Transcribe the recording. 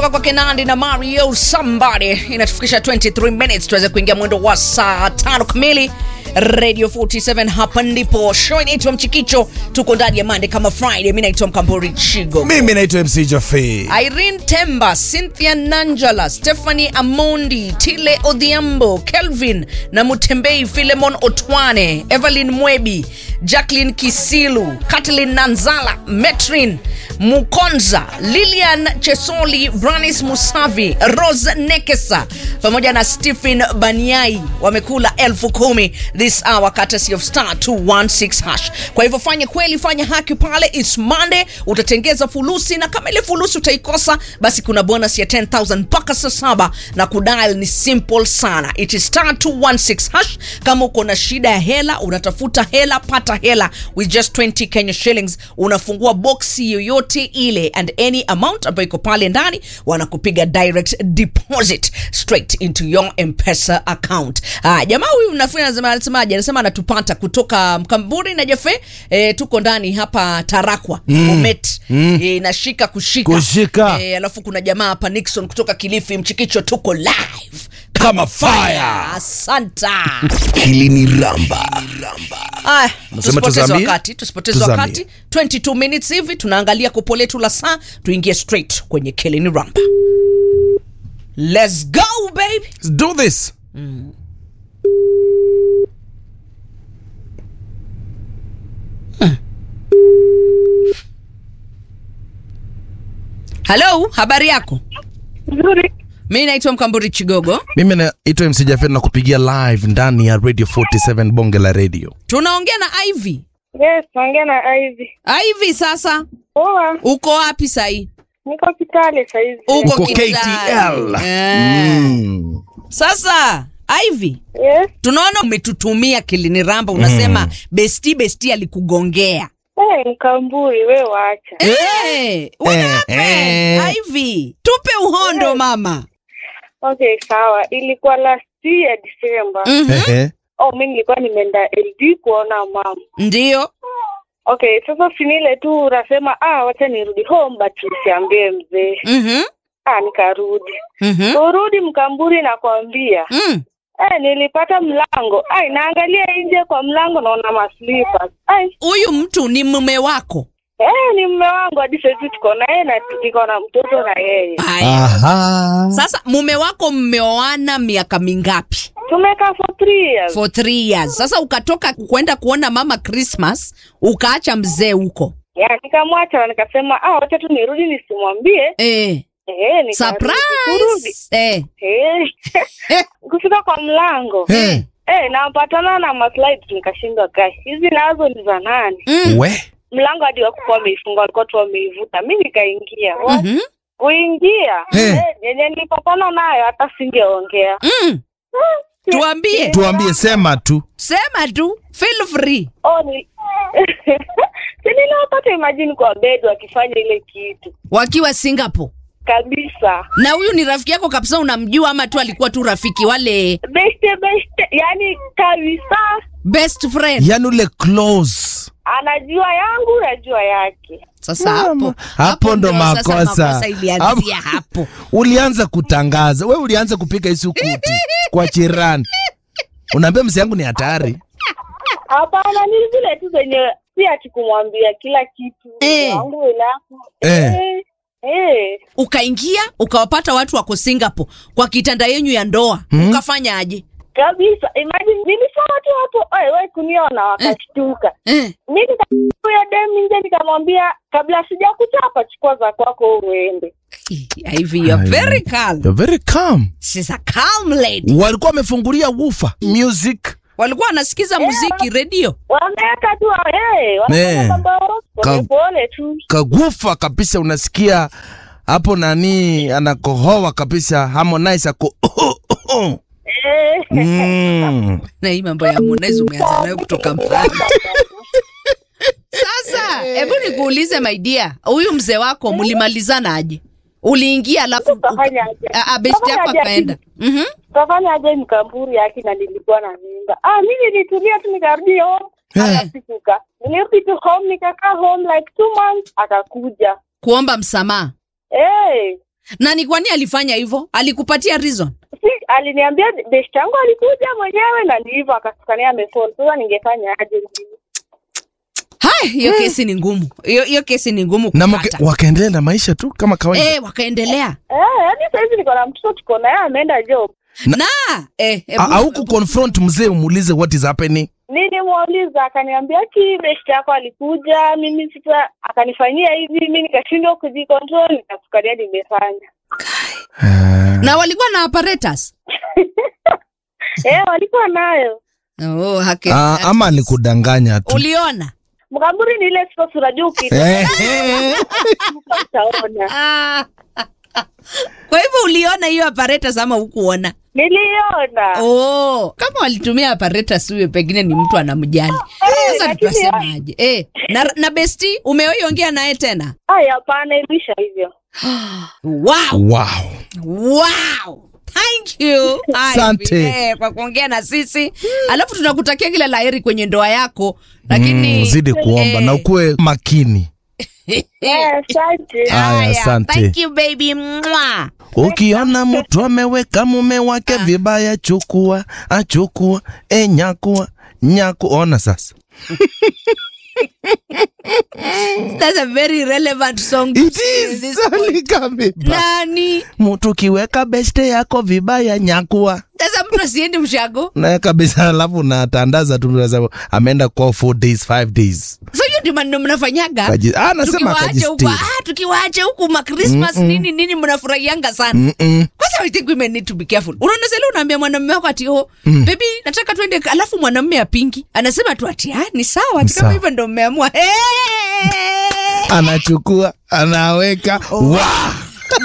kutoka kwa Kenandi na Mario Somebody inatufikisha 23 minutes tuweze kuingia mwendo wa saa tano kamili. Radio 47 hapa ndipo show inaitwa Mchikicho. Tuko ndani ya Monday kama Friday. Mimi naitwa Mkambori Chigo. mimi naitwa mc jafe Irene Temba, Cynthia Nanjala, Stephanie Amondi, Tile Odhiambo, Kelvin na Mutembei, Philemon Otwane, Evelyn Mwebi, Jacqueline Kisilu, Kathleen Nanzala, Metrin Mukonza, Lilian Chesoli, Branis Musavi, Rose Nekesa pamoja na Stephen Baniai wamekula elfu kumi this hour courtesy of star 216 hash. Kwa hivyo fanye kweli, fanya haki pale, it's Monday, utatengeza fulusi na kama ile fulusi utaikosa, basi kuna bonus ya 10000 mpaka saa saba na kudial ni simple sana, it is star 216 hash. Kama uko na shida ya hela, unatafuta hela, pata hela with just 20 Kenya shillings, unafungua boxi yoyote ile and any amount ambayo iko pale ndani wanakupiga direct deposit straight into your mpesa account. Ah, jamaa huyu nafikiri anasema anasemaje? Anasema anatupata kutoka Mkamburi na Jefe. Eh, tuko ndani hapa Tarakwa mm. Bomet mm. Eh, nashika kushika Kushika. Eh, alafu kuna jamaa hapa Nixon kutoka Kilifi Mchikicho, tuko live kama fire Asanta. Kilini Ramba. Aya, Unasema tusipoteze tuzamie? wakati, tusipoteze Tuzamie. wakati. 22 minutes hivi tunaangalia kopo letu la saa, tuingie straight kwenye Kilini Ramba. Let's go baby. Let's do this Hello, habari yako? Nzuri. Mi naitwa Mkamburi Chigogo. mimi naitwa mc jafe na kupigia live ndani ya radio 47 bonge la radio Tunaongea na Ivy. Yes, naongea na Ivy. Ivy, sasa Poa, uko wapi sahii? niko Kitale saizi. Uko Kitale. KTL. Eh. mm. Sasa Ivy, Yes. tunaona umetutumia Kilini Ramba, unasema besti besti alikugongea. Hey, Mkamburi, we wacha. Eh, what Eh, happened? eh. Ivy, tupe uhondo mama. Okay, sawa. Ilikuwa last year December. Mhm. Ehe. Oh, mi nilikuwa nimeenda LD kuona mama. Ndio. Okay, sasa finile tu unasema ah, wacha nirudi home but nisiambie mzee. Mhm. Ah, nikarudi. Mhm. Urudi Mkamburi nakwambia. Mm. Eh, nilipata mlango. Ai, naangalia nje kwa mlango naona maslipa. Ai, Huyu mtu ni mume wako. eh, ni mume wangu hadi sasa tuko na yeye na tuko na mtoto na yeye. Haya. Aha. Sasa mume wako mmeoana miaka mingapi? Tumekaa for three years. For three years. Sasa ukatoka kwenda kuona mama Christmas, ukaacha mzee huko. Ya, nikamwacha na nikasema ah, wacha tu nirudi nisimwambie. Eh. Eh, nikarudi. Kurudi. Surprise. Eh. Eh. Kufika kwa mlango. Eh. Eh, napatana na maslide nikashindwa kai. Hizi nazo ni za nani? Mm. we Mlango hadi wakuwa wameifunga walikuwa tu wameivuta. Mimi nikaingia. Mhm. Kuingia. Eh. Eh, yenye nilipatana nayo hata singeongea. Mm. Tuambie. tuambie sema tu Sema tu. Feel free. Oh, ni Si niliwapata imagine kwa bed wakifanya ile kitu. Wakiwa Singapore. Kabisa. Na huyu ni rafiki yako kabisa unamjua ama tu alikuwa tu rafiki wale Beste beste, yani kabisa best friend? yani ule close anajua yangu najua yake. Sasa hapo hapo ndo sasa makosa ilianzia hapo. ulianza kutangaza we ulianza kupiga isukuti kwa chirani unaambia msi yangu ni hatari Hapana, ni zile tu zenye si ati kumwambia kila kitu Eh. wangu ilaku Eh. eh. Eh. Ukaingia ukawapata watu wako Singapore kwa kitanda yenyu ya ndoa. Ukafanya aje? Kabisa, imagine nilisema tu hapo, "Oi, wewe kuniona," wakashtuka. Eh. Mimi nikakuya dem nje nikamwambia, kabla sijakuchapa chukua za kwako uende. Hivi you're very calm. You're very calm She's a calm lady. walikuwa wamefungulia wufa music Walikuwa wanasikiza muziki redio. Wameweka tu eh, Eh. wanafanya mambo Ka- polepole tu. kagufa kabisa unasikia hapo nani anakohoa kabisa Harmonize ako Eh. mm. Na hii mambo ya Harmonize umeanza nayo kutoka mbali. Sasa hebu nikuulize my dear, huyu mzee wako mlimalizana aje? Uliingia alafu Tukafanya aje? Ah, ah, best yako Tukafanya aje? akaenda. Mhm. Tukafanya aje mkamburi yake na nilikuwa na mimba. Ah, mimi nilitulia tu nikarudi home. Eh. Akasikuka. Nilirudi tu home nikakaa home like two months akakuja. Kuomba msamaha. Eh. na ni kwani alifanya hivyo alikupatia reason si aliniambia best yangu alikuja mwenyewe na ni hivyo akatukania amefall sasa ningefanya aje haya hiyo kesi ni ngumu hiyo hiyo kesi ni ngumu na kupata mke- wakaendelea na maisha tu kama kawaida eh wakaendelea eh hadi saizi niko na mtoto tuko naye ameenda job na eh, eh, A- au kuconfront mzee umuulize what is happening nilimuuliza akaniambia ki best yako alikuja mimi sasa akanifanyia hivi mi nikashindwa kujicontrol nikatukania nimefanya na walikuwa na apparatus eh walikuwa nayo oh, hake, Ah, ama alikudanganya tu uliona mkamburi ni ile sikosi unajua ukitoka Eh, utaona ah. kwa hivyo uliona hiyo apparatus ama hukuona niliona oh, kama walitumia apparatus huyo pengine ni mtu anamjali sasa lakini- tutasemaje eh, na, na besti umeoiongea naye tena haya hapana ilisha hivyo wow. wow wow thank you Asante. Ivy, eh, kwa kuongea na sisi alafu tunakutakia kila laheri kwenye ndoa yako lakini Mm, zidi kuomba eh, na ukuwe makini Eh, asante Haya, haya, asante. thank you baby Mwah. ukiona mtu ameweka mume wake vibaya chukua achukua e nyakua nyaku ona sasa That's a very relevant song to It sing at is this point. Alikameba. nani mtu kiweka beste yako vibaya nyakua sasa mtu asiendi mshago na kabisa alafu unatandaza tu unasema ameenda kwa four days five days so hiyo ndio maneno mnafanyaga Kaji- ah, nasema tukiwaacha huku akajistiri. ah, tukiwaacha huku ma Christmas nini nini mnafurahianga sana Mm-mm. kwanza I think women need to be careful unaona sasa leo unaambia mwanamume wako ati oh baby nataka tuende alafu mwanamume apingi anasema tu ati ah ni sawa ati kama Sawa. hivyo ndio mmeamua hey! anachukua anaweka wa